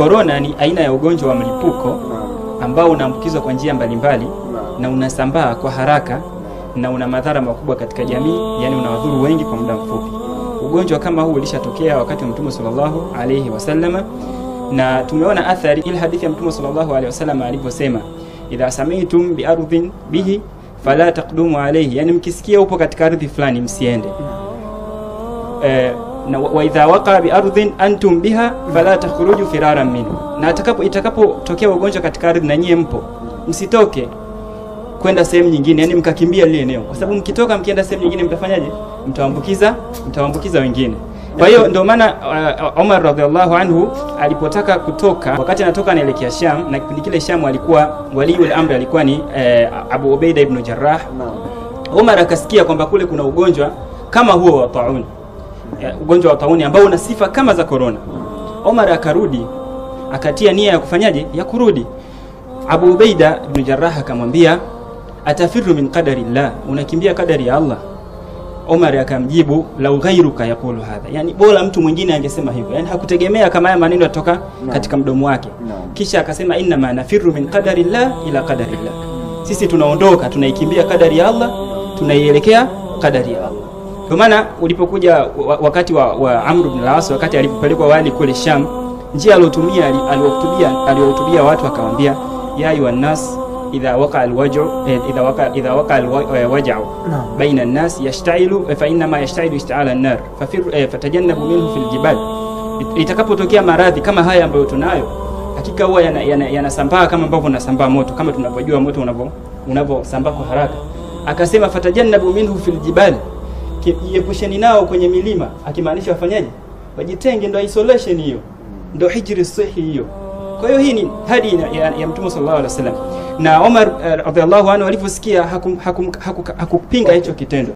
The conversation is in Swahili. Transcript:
korona ni aina ya ugonjwa wa mlipuko ambao unaambukizwa kwa njia mbalimbali na unasambaa kwa haraka na una madhara makubwa katika jamii, yani unawadhuru wengi kwa muda mfupi. Ugonjwa kama huu ulishatokea wakati wa Mtume sallallahu alayhi wasallama, na tumeona athari ile hadithi ya Mtume sallallahu alayhi wasallama alivyosema, idha samitum bi ardhin bihi fala taqdumu alayhi, yani mkisikia upo katika ardhi fulani msiende. Eh, na wa wa idha waqa bi ardhin antum biha fala takhruju firaran minhu, na atakapo itakapotokea ugonjwa katika ardhi na nyie mpo, msitoke kwenda sehemu nyingine, yani mkakimbia lile eneo, kwa sababu mkitoka mkienda sehemu nyingine mtafanyaje? Mtaambukiza, mtaambukiza wengine. Kwa hiyo ndio maana uh, Umar radhiallahu anhu alipotaka kutoka, wakati anatoka anaelekea Sham, na kipindi kile Sham alikuwa waliul amri alikuwa ni eh, Abu Ubaida ibn Jarrah. Umar akasikia kwamba kule kuna ugonjwa kama huo wa tauni, eh, ugonjwa wa tauni ambao una sifa kama za korona. Umar akarudi akatia nia ya kufanyaje, ya kurudi. Abu Ubaida ibn Jarrah akamwambia atafiru min qadari llah, unakimbia kadari ya Allah. Omar akamjibu lau ghairuka yaqulu hadha, yani bora mtu mwingine angesema hivyo, yani hakutegemea kama haya maneno yatoka katika mdomo wake. Kisha akasema inna ma nafiru min qadari llah ila qadari llah, sisi tunaondoka tunaikimbia kadari ya Allah tunaielekea kadari ya Allah. Kwa maana ulipokuja wa- wakati wa, wa Amr ibn al-As wakati alipopelekwa wali kule Sham, njia aliyotumia aliwahutubia aliwahutubia watu akawaambia ya ayuha nas idha waqa alwaj'u eh, idha waqa idha waqa alwaj'u baina an-nas yashtailu eh, fa inna ma yashtailu ishta'ala an-nar fafir eh, fatajannabu minhu fil jibal It- itakapotokea maradhi kama haya ambayo tunayo hakika huwa yanasambaa yana, yana yanasambaa kama ambavyo unasambaa moto kama tunavyojua moto unavyo unavyosambaa kwa haraka akasema fatajannabu minhu fil jibal Ki- jiepusheni nao kwenye milima akimaanisha wafanyaje wajitenge ndo isolation hiyo ndo hijri sahihi hiyo kwa hiyo hii ni hadi ya, ya, ya mtume sallallahu alaihi wasallam na Omar uh, radhiallahu anhu alivyosikia hakupinga hakum, haku, haku, hakupinga hicho kitendo